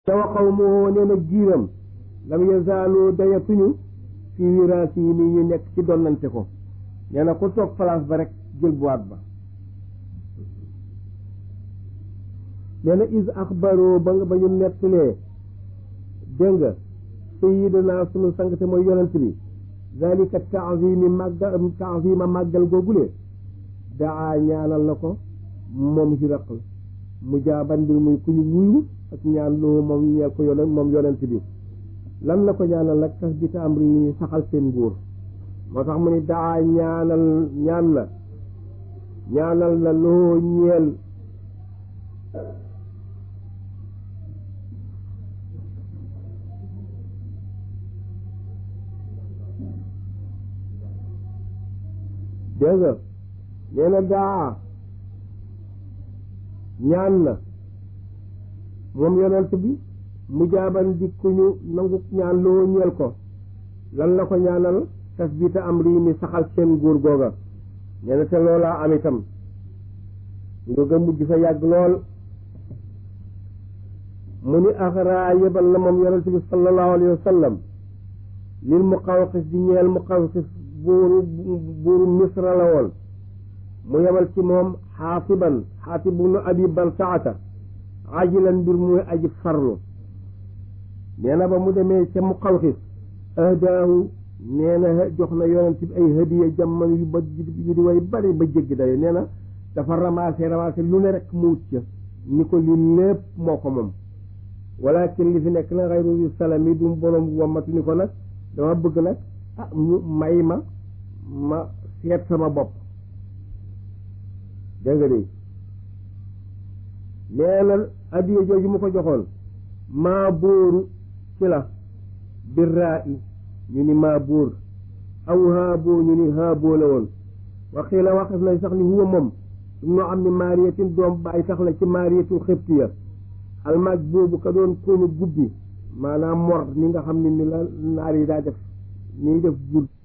te wa qawmuhu nee na giiram lam yazaalu dayatuñu fii wiraasi yi nii ñu nekk ci donnante ko nee na ku toog place ba rek jël boîte ba nee na is axbaro ba nga ba ñu nettalee dégg nga sayidana sunu sang te mooy yonent bi zalika taazimi màggal taazima màggal googule daa ñaanal na ko moom Hiraql mu jaaban mbir muy ku ñu wuyu ak ñaan loo moom ñeel ko yonent moom yonent bi lan la ko ñaanal nag tas bi ta am ri saxal seen nguur moo tax mu ni daa ñaanal ñaan la ñaanal la loo ñeel dégg nga nee na daa ñaan na moom yonent bi mu jaaban di ku ñu nangu ñaan loo ñeel ko lan la ko ñaanal tasbita am rii mi saxal seen nguur googa nee na te loolaa am itam nguur ga mujj fa yàgg lool mu ni axraa yebal na moom yonent bi sallallahu alayhi wa sallam lil muqawqis di ñeel muqawqis buuru buuru misra la woon mu yebal ci moom xaasiban xaasib ibnu abi baltaata ajilan mbir muy aji farlu nee na ba mu demee ca muqawqis ahdaahu nee na jox na yonent bi ay hadiya jamono yu ba yu di way bari ba jéggi dayo nee na dafa ramassé ramassé lu ne rek mu wut ca ni ko li lépp moo ko moom walakin li fi nekk na xayru yu salami du borom wamatu ni ko nag dama bëgg nag ah ñu may ma ma seet sama bopp dégg nga de nee na adiya jooju mu ko joxoon maa bóoru ci la birraa i ñu ni maa bóor aw haaboo ñu ni haaboo la woon waxii la waxes nañ sax ni huwa moom su noo am ni maariyatin doom bàyyi sax la ci maariyatul xibtiya almaaj boobu ka doon koonu gubbi maanaam mor ni nga xam ne ni la naar yi daa def nii def jur